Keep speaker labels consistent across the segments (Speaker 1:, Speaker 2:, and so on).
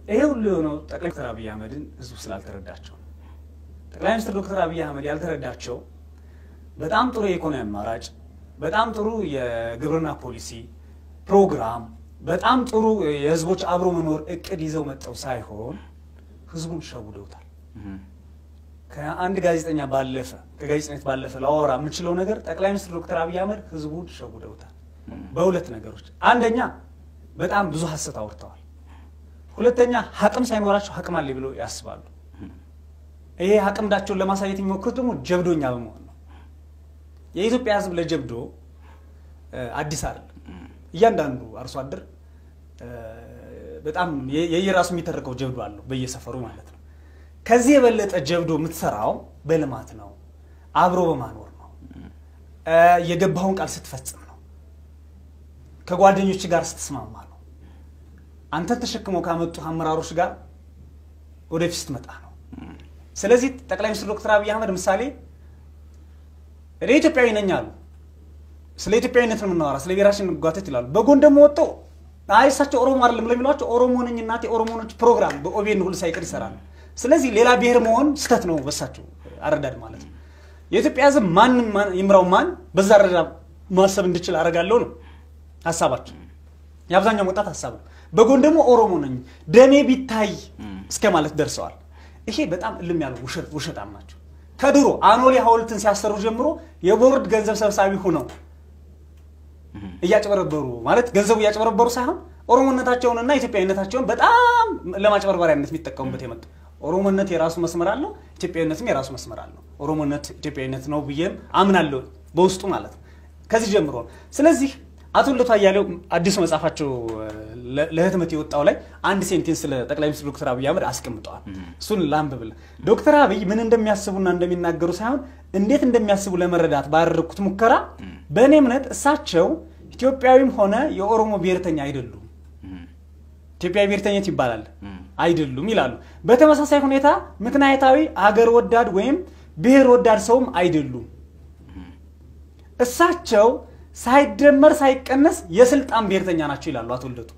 Speaker 1: ይሄ ሁሉ የሆነው ጠቅላይ ሚኒስትር አብይ አህመድን ህዝቡ ስላልተረዳቸው ነው። ጠቅላይ ሚኒስትር ዶክተር አብይ አህመድ ያልተረዳቸው በጣም ጥሩ የኢኮኖሚ አማራጭ፣ በጣም ጥሩ የግብርና ፖሊሲ ፕሮግራም፣ በጣም ጥሩ የህዝቦች አብሮ መኖር እቅድ ይዘው መጠው ሳይሆን ህዝቡን ሸውደውታል። ከአንድ ጋዜጠኛ ባለፈ ከጋዜጠኝነት ባለፈ ላወራ የምችለው ነገር ጠቅላይ ሚኒስትር ዶክተር አብይ አህመድ ህዝቡን ሸውደውታል በሁለት ነገሮች። አንደኛ በጣም ብዙ ሀሰት አውርተዋል። ሁለተኛ ሀቅም ሳይኖራቸው ሀቅም አለ ብለው ያስባሉ። ይሄ ሀቅምዳቸውን ለማሳየት የሚሞክሩት ደግሞ ጀብዶኛ በመሆን ነው። የኢትዮጵያ ህዝብ ለጀብዶ አዲስ አይደለም። እያንዳንዱ አርሶ አደር በጣም የየራሱ የሚተርከው ጀብዶ አለው በየሰፈሩ ማለት ነው። ከዚህ የበለጠ ጀብዶ የምትሰራው በልማት ነው፣ አብሮ በማኖር ነው፣ የገባውን ቃል ስትፈጽም ነው፣ ከጓደኞች ጋር ስትስማማ ነው፣ አንተን ተሸክመው ካመጡ አመራሮች ጋር ወደፊት ስትመጣ ነው። ስለዚህ ጠቅላይ ሚኒስትር ዶክተር አብይ አህመድ ምሳሌ እኔ ኢትዮጵያዊ ነኝ አሉ። ስለ ኢትዮጵያዊነት ነው የምናወራ፣ ስለ ብሔራችን እንጓተት ይላሉ። በጎን ደግሞ ወጥተው አይ እሳቸው ኦሮሞ አይደለም ለሚሏቸው ኦሮሞ ነኝ እናቴ ኦሮሞ ነች ፕሮግራም በኦቤን ሁሉ ሳይቀር ይሰራሉ። ስለዚህ ሌላ ብሔር መሆን ስህተት ነው በሳቸው አረዳድ ማለት ነው። የኢትዮጵያ ሕዝብ ማንም ይምራው ማን በዛ አረዳ ማሰብ እንድችል አደርጋለሁ ነው ሀሳባቸው። የአብዛኛው ወጣት ሀሳብ ነው። በጎን ደግሞ ኦሮሞ ነኝ ደሜ ቢታይ እስከ ማለት ደርሰዋል። ይሄ በጣም እልም ያሉ ውሸታም ናቸው። ከድሮ አኖሌ ሐውልትን ሲያሰሩ ጀምሮ የቦርድ ገንዘብ ሰብሳቢ ሆነው እያጭበረበሩ ማለት ገንዘቡ እያጭበረበሩ ሳይሆን ኦሮሞነታቸውንና ኢትዮጵያዊነታቸውን በጣም ለማጭበርበሪያነት የሚጠቀሙበት የመጡ ኦሮሞነት የራሱ መስመር አለው፣ ኢትዮጵያዊነትም የራሱ መስመር አለው። ኦሮሞነት ኢትዮጵያዊነት ነው ብዬም አምናለሁ በውስጡ ማለት ነው። ከዚህ ጀምሮ ነው። ስለዚህ አቶ ልደቱ አያሌው አዲሱ መጽሐፋቸው ለህትመት የወጣው ላይ አንድ ሴንቴንስ ስለ ጠቅላይ ሚኒስትር ዶክተር አብይ አህመድ አስቀምጠዋል። እሱን ላንብብል። ዶክተር አብይ ምን እንደሚያስቡና እንደሚናገሩ ሳይሆን እንዴት እንደሚያስቡ ለመረዳት ባደረግኩት ሙከራ በእኔ እምነት እሳቸው ኢትዮጵያዊም ሆነ የኦሮሞ ብሔርተኛ አይደሉም። ኢትዮጵያዊ ብሔርተኝነት ይባላል አይደሉም ይላሉ። በተመሳሳይ ሁኔታ ምክንያታዊ አገር ወዳድ ወይም ብሔር ወዳድ ሰውም አይደሉም። እሳቸው ሳይደመር ሳይቀነስ የስልጣን ብሔርተኛ ናቸው ይላሉ አቶ ልደቱ።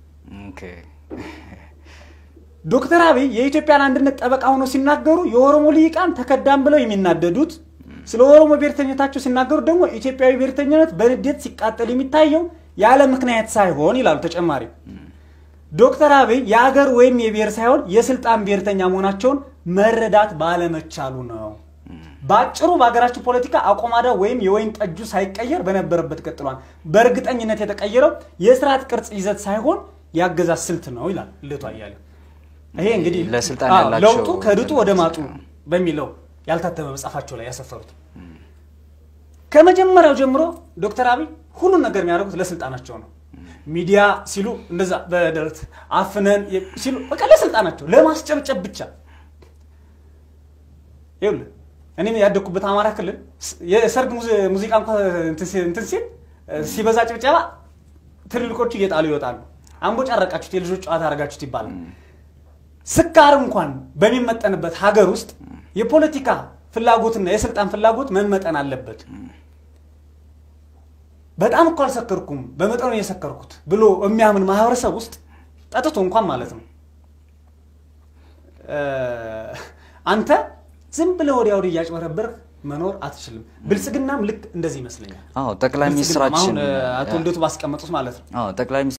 Speaker 1: ዶክተር አብይ የኢትዮጵያን አንድነት ጠበቃ ሆኖ ሲናገሩ የኦሮሞ ልሂቃን ተከዳም ብለው የሚናደዱት ስለ ኦሮሞ ብሔርተኝነታቸው ሲናገሩ ደግሞ ኢትዮጵያዊ ብሔርተኝነት በንዴት ሲቃጠል የሚታየው ያለ ምክንያት ሳይሆን ይላሉ። ተጨማሪ ዶክተር አብይ የአገር ወይም የብሔር ሳይሆን የስልጣን ብሔርተኛ መሆናቸውን መረዳት ባለመቻሉ ነው። በአጭሩ በሀገራችን ፖለቲካ አቆማዳ ወይም የወይን ጠጁ ሳይቀየር በነበረበት ቀጥሏል። በእርግጠኝነት የተቀየረው የስርዓት ቅርጽ ይዘት ሳይሆን የአገዛዝ ስልት ነው ይላል ልደቱ አያሌው። ይሄ እንግዲህ
Speaker 2: ለስልጣን
Speaker 1: አዎ፣
Speaker 2: ያላቸው
Speaker 1: ለውጡ ከድጡ ወደ ማጡ በሚለው ያልታተመ መጽሐፋቸው ላይ ያሰፈሩት ከመጀመሪያው ጀምሮ ዶክተር አብይ ሁሉን ነገር የሚያደርጉት ለስልጣናቸው ነው። ሚዲያ ሲሉ እንደዛ በደረት አፍነን ሲሉ በቃ ለስልጣናቸው ለማስጨብጨብ ብቻ ይኸውልህ እኔም ያደግኩበት አማራ ክልል የሰርግ ሙዚቃ እንኳ እንትን ሲል ሲበዛ ጭብጨባ ትልልቆቹ እየጣሉ ይወጣሉ። አምቦ ጫረቃችሁት፣ የልጆች ጨዋታ አደረጋችሁት ይባላል። ስካር እንኳን በሚመጠንበት ሀገር ውስጥ የፖለቲካ ፍላጎትና የስልጣን ፍላጎት መመጠን አለበት። በጣም እኮ አልሰከርኩም በመጠኑ የሰከርኩት ብሎ የሚያምን ማህበረሰብ ውስጥ ጠጥቶ እንኳን ማለት ነው አንተ ዝም ብለህ ወዲያ ወዲህ እያጭበረበርህ መኖር አትችልም። ብልጽግናም ልክ እንደዚህ ይመስለኛል።
Speaker 2: አዎ ጠቅላይ
Speaker 1: ብልጽግናም
Speaker 2: ሚኒስትራችን
Speaker 1: አሁን አቶ ልደቱ ባስቀመጡት ማለት ነው
Speaker 2: አዎ ጠቅላይ